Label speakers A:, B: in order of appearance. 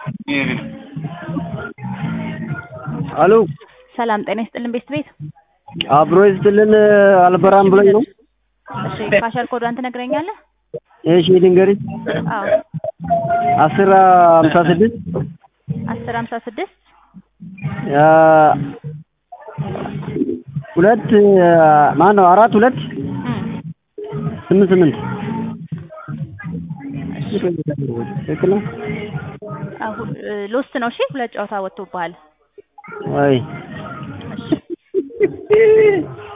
A: አሎ
B: ሰላም ጤና ይስጥልን ቤት ቤት
A: አብሮ ይስጥልን አልበራም ብሎኝ ነው።
B: እሺ ካሸር ኮዷን ትነግረኛለህ?
A: እሺ ድንገሪኝ
B: አዎ
A: አስር ሀምሳ ስድስት
B: አስር ሀምሳ ስድስት
A: ሁለት ማን ነው አራት ሁለት ስምንት ስምንት ትክክል ነው
B: ሎስት ነው። እሺ ሁለት ጨዋታ ወጥቶብሃል።
A: ወይ